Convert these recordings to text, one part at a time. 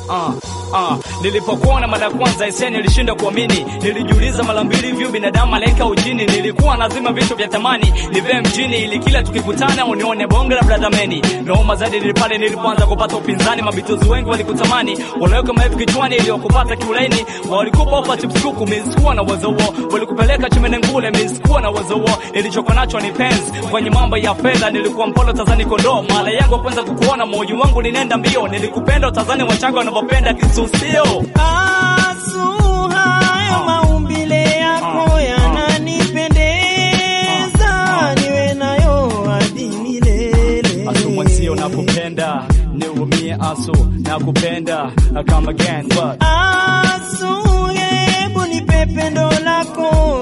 uh, uh. Nilipokuona mara ya kwanza ise nilishinda kuamini, nilijiuliza mara mbili hivyo binadamu malaika ujini. Nilikuwa nazima vitu vya thamani nive mjini, ili kila tukikutana unione bonge la bradhameni. Naoma zaidi ni pale nilipoanza kupata upinzani, mabitozi wengi walikutamani, wanaweka maelfu kichwani iliyokupata kiulaini, walikupa ofa chips kuku, mimi sikuwa na uwezo huo, walikupeleka chimene ngule, mimi sikuwa na uwezo huo. Nilichokuwa nacho ni penzi kwenye mambo ya fedha, nilikuwa mpolo tazani kondoo, mara yangu ya kwanza kukuona, moyo wangu linenda mbio, nilikupenda utazani wachanga wanavyopenda kisusio Asu, hayo maumbile yako yananipendeza, niwe nayo hadi milele. Asu mwenzio nakupenda, niumie asu nakupenda, come again what Asu, hebu nipe pendo lako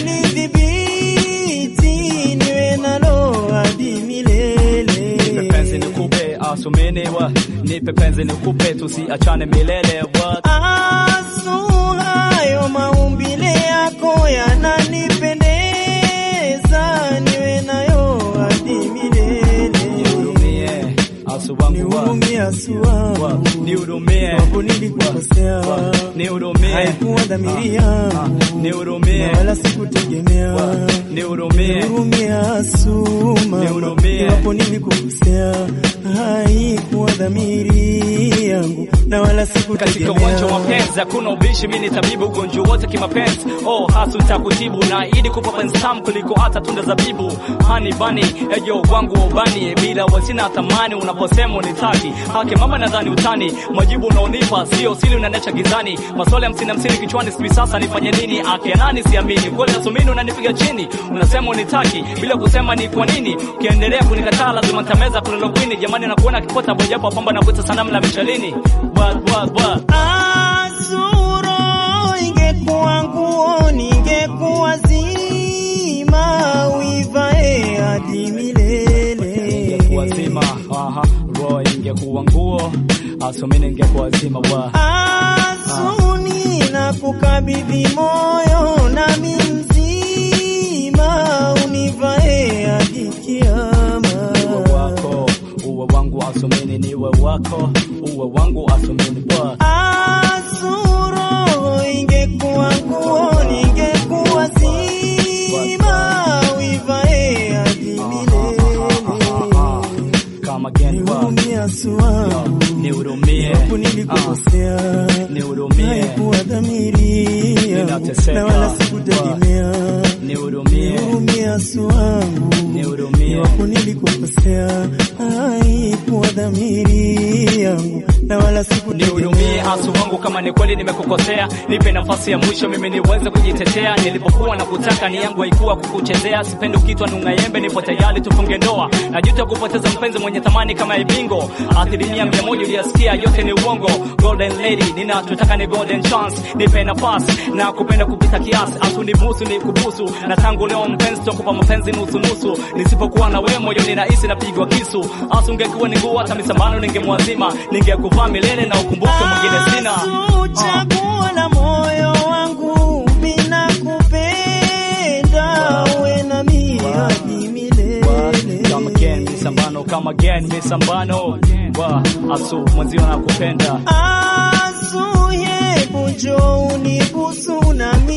nilidhibiti, niwe nalo hadi milele. Nipe penzi nikupe asuminewa, nipe penzi nikupe tusiachane milele what Asu, hayo maumbile yako yananipendeza, niwe nayo hadi milele. nihurumie asu wangu wa Nihurumie Asu wangu, nihurumie wapo nilikukosea, nihurumie haikuwa dhamiri yangu nihurumie na wala sikutegemea. nihurumie Nihurumie Asu mama, Nihurumie. iwapo nilikukosea, haikuwa dhamiri yangu na wala katika sikutegemea. uwanja wa mapenzi hakuna ubishi, mimi ni tabibu ugonjwa wote kimapenzi. Oh, hasu nitakutibu na ili kupa penzi tamu kuliko hata tunda zabibu. Hani bani ejo wangu wa ubani, bila wasina thamani unaposema unitaki. Haki mama, nadhani utani, majibu unaonipa sio siri, unanecha gizani. Maswali hamsini hamsini kichwani, sijui sasa nifanye nini? Ake nani siamini, kweli asumini unanipiga chini, unasema unitaki bila kusema ni kwa nini. Ukiendelea kunikataa lazima nitameza kulolokwini. Jamani, nakuona kipota bojapo pamba na kuita sanamu la michelini. What, what, what? Azuro, ingekuwa nguo ningekuwa zima, uivae hadi milele. ingekuwa zima aha, roho ingekuwa nguo asumini ingekuwa zima wa Asuni na kukabidhi moyo nami mzima, univae hadi uwe kiama. wako uwe wangu asumini niwe wako uwe wangu asumini wa Asuro, ingekuwa nguo ningekuwa zima, uivae hadi milele. kama gani wa Nihurumie Asu wangu, nihurumie japo nilikukosea, nihurumie haikuwa dhamiri yangu Ninateseka. na wala sikutegemea. nihurumie Nihurumie Asu wangu, nihurumie iwapo nilikukosea, haikuwa dhamiri yangu na wala nihurumie sikutegemea. asu wangu, kama ni kweli nimekukosea, nipe nafasi ya mwisho mimi niweze kujitetea. Nilipokuwa na kutaka ni yangu haikuwa kukuchezea, sipendi ukitwa nung'ayembe, nipo tayari tufunge ndoa. Najuta kupoteza mpenzi mwenye thamani kama ibingo, asilimia mia moja uliyasikia yote ni uongo. Golden lady, ninachotaka ni golden chance, nipe nafasi na kupenda kupita kiasi, asu nibusu ni kubusu, na tangu leo mpenzi tokupa mapenzi nusu nusu, nisipokuwa na wewe moyo ni rahisi napigwa kisu. Asu ungekuwa ni nguo, hata misambano ningemwazima, ningekuvaa milele na ukumbuke mwingine sina. Asu, chaguo la moyo wangu, mina kupenda uwe nami hadi milele. Come again, misambano, come again, misambano. Wa, asu mwenzio nakupenda. Asu, hebu njoo unibusu nami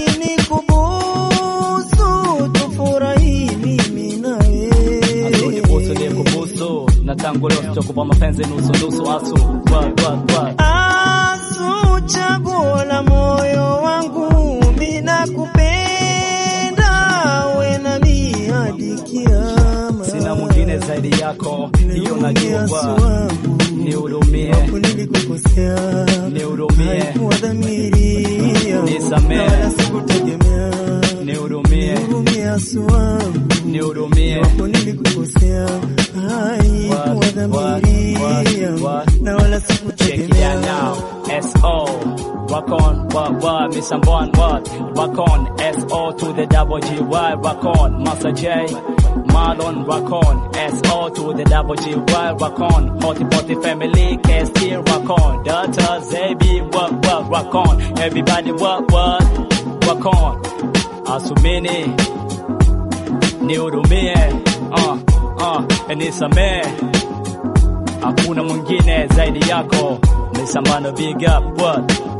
nikubusu, tufurahi mimi na Asu ni busu ni wewe. kubusu, na tangu leo sitakupa mapenzi nusu nusu. Asu, wa, wa, wa. Asu, chaguo la moyo wangu, mina kupenda uwe nami hadi kiama. Sina mwingine zaidi yako, hiyo najua. Asu Wa, wangu, Nihurumie, hapo nilikukosea, nihurumie, haikuwa dhamiri yangu, Nisamehe. na wala sikutegemea. nihurumie, Nihurumie Asu wangu, nihurumie. hapo nilikukosea, haikuwa What, dhamiri what, yangu, what? na wala Check it out sikutegemea. now. S.O. Rock on, what, what, Miss Ambon, what? Rock on, S.O. to the double G-Y, rock on, Master J. Marlon, rock on, S.O. to the double G-Y, rock on, Hotty Potty family, KST, rock on, Delta, Zabi, what, what, rock on, everybody, what, what, rock on, Asumini, nihurumie, uh, uh, nisamee, hakuna mwingine zaidi yako Miss Amano, big up, what?